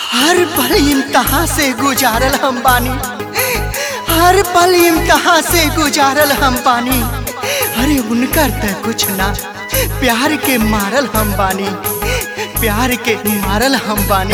हर पल इम्तहा से गुजारल हम बानी हर पल इम्तहा से गुजारल हम बानी अरे उनकर त कुछ ना प्यार के मारल हम बानी प्यार के मारल हम बानी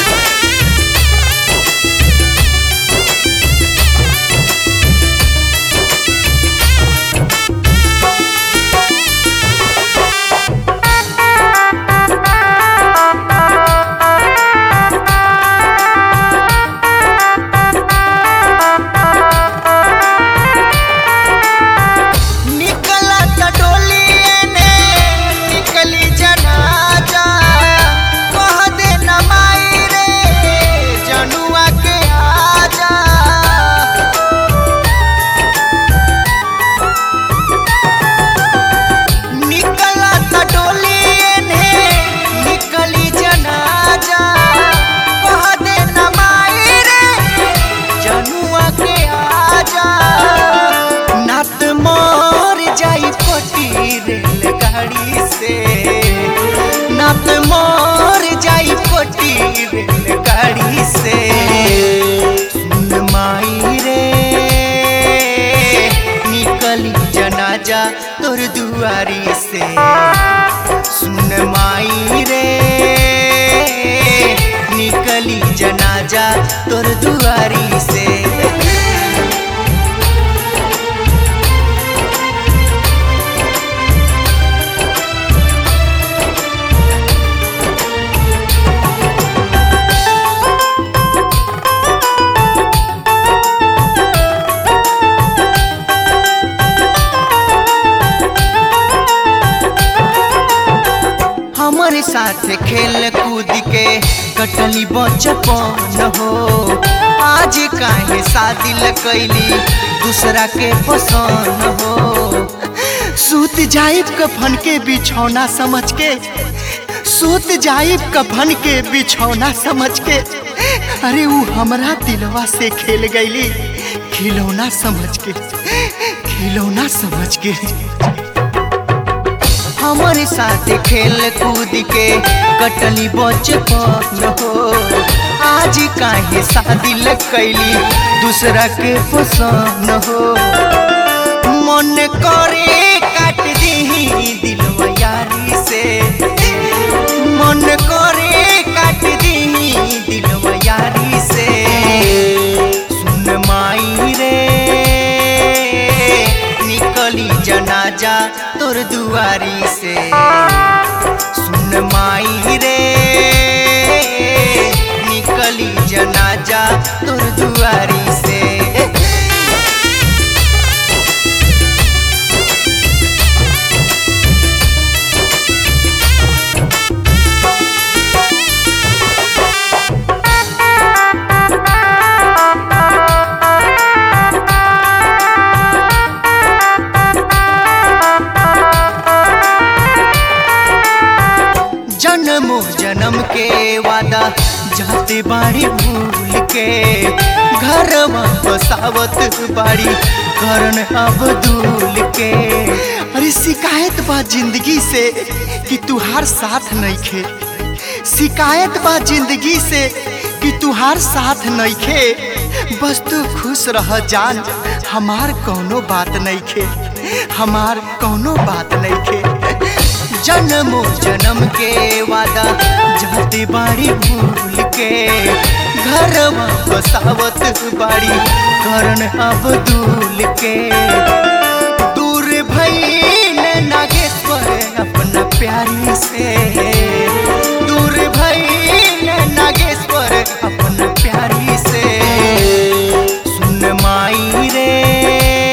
निकला त डोलिए ने निकली जनाजा कह दे न माई रे जनुआ के आजा निकला त डोलिए ने निकली जनाजा कह दे न माई रे जनुआ के आजा नात मोर जाई पटी रेलगाड़ी से नात मोर जाई पटी रेलगाड़ी से सुन माई रे निकली जनाजा तोर दुआरी से सुन माई रे निकली जनाजा तोर दुआरी से हमारे साथ खेल कूद के कटली बचपन हो आज काहे शादी ल कैली दूसरा के पसंद हो सूत जाइब कफन के बिछौना समझ के सूत जाइब कफन के बिछौना समझ के अरे वो हमरा दिलवा से खेल गईली खिलौना समझ के खिलौना समझ के हमारे साथ खेल कूद के कटली बचपन हो आज काहे शादी ल कैली दूसरा के पसंद हो मन करे काट दी दिलवा यारी से मन करे काट दी दिलवा यारी से सुन माई रे निकली जनाजा तोर दुआरी से सुन माई रे निकली जनाजा तोर दुआरी से जन्मो जन्म के वादा जाते बाड़ी भूल के घर बसावत बाड़ी करन अब्दुल के अरे शिकायत बा जिंदगी से कि तुहार साथ नहीं खे शिकायत बा जिंदगी से कि तुहार साथ नहीं खे बस तू खुश रह जान हमार कौनो बात नहीं खे हमार कौनो बात नहीं खे जन्मो जन्म के वादा जाते बाड़ी भूल के घर बसावत बाड़ी करन अब्दुल के दूर भई नागेश्वर अपना प्यारी से दूर भई नागेश्वर अपना प्यारी से सुन माई रे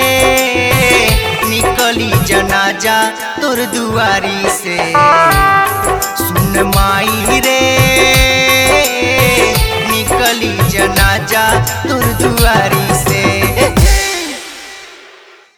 निकली जनाजा तोर दुआरी से